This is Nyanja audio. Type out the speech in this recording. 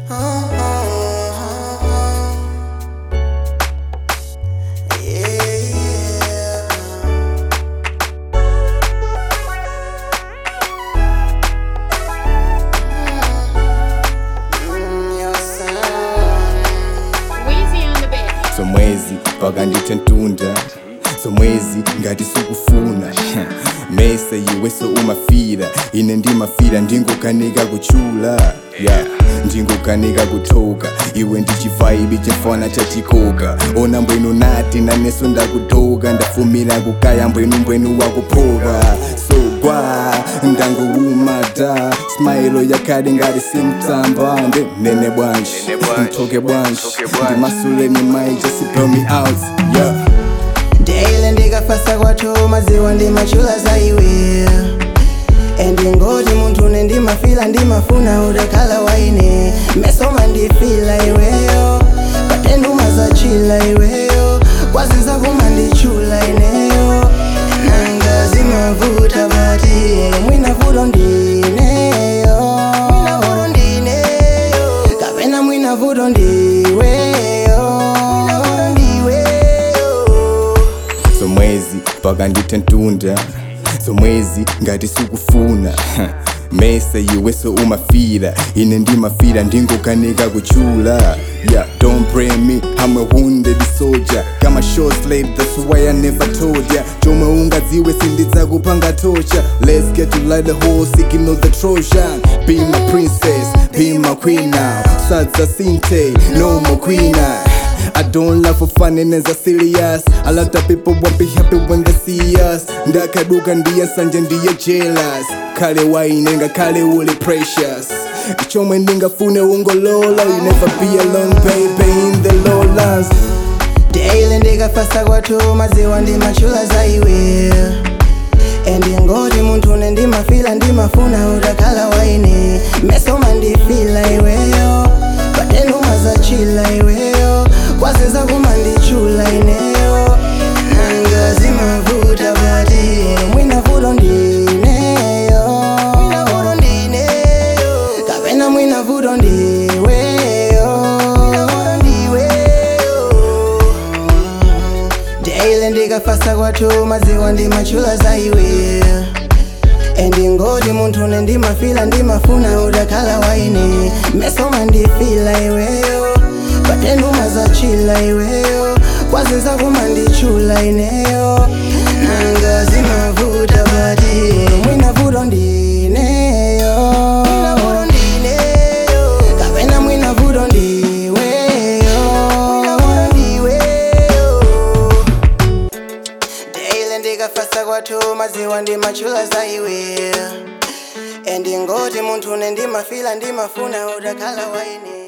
Weezy on the beat. somwezi mpaka ndithe ntunda somwezi ngati sikufuna mese iweso umafira ine ndimafira ndingokanika kuchula yeah. ndingokanika kuthoka iwe ndichivaibi chifana chachikoka ona mbwenu nati naneso ndakutoka ndafumira kukaya mbwenu mbwenu wakuphoka so gwa ndangoumata smailo yakhali ngati simtamba nde nene bwanji mthoke bwanji ndimasuleni mai just blow me out yeah Daily ndikafasa kwathu maziwa ndimachula za iwe endingoti munthu une ndimafila ndimafuna udakhala waine mesoma ndifila iweyo patenduma zachila iweyo kwazinza kumandichula ineyo nanga zimavuta bati mwina vuto ndineyo mwina vuto ndineyo kapena mwina vuto ndiweyo mwina vuto ndiweyo somwezi mpaka ndithe ntunda somwezi ngati sikufuna mese iweso umafira ine ndimafira ndingokanika kuchula yeah don't blame me i'm a wounded soldier kama short slave that's why i never told ya chomwe ungadziwe sindidzakupanga tocha let's get to light the whole signal the trojan be my princess be my queen now sadza sinte no more queen eye. I don't love for fun and as a serious A lot of people won't be happy when they see us ndakaduka ndiye sanje ndiye jealous kale wainenga kale uli precious chomwe ndingafune ungolola you never be alone baby in the lowlands Daily ndikafasa kwathu maziwa ndimachula za iwe endingoti munthu une ndimafila ndimafuna udakhala waine mesoma ndifila iweyo patenduma zachila iweyo kwazinza kumandichula ineyo nanga zimavuta bati mwina vuto ndineyo mwina vuto ndineyo kapena mwina vuto ndiweyo mwina vuto ndiweyo Daily ndikafasa kwathu maziwa ndimachula za iwe endingoti munthu une ndimafila ndimafuna udakhala waine mesoma ndifila iweyo patenduma zachila iweyo kwazinza kumandichula ineyo nanga zimavuta bati mwina vuto ndineyo mwina vuto ndineyo kapena mwina vuto ndiweyo mwina vuto ndiweyo Daily ndikafasa kwathu maziwa ndimachula za iwe endingoti munthu une ndimafila ndimafuna udakhala waine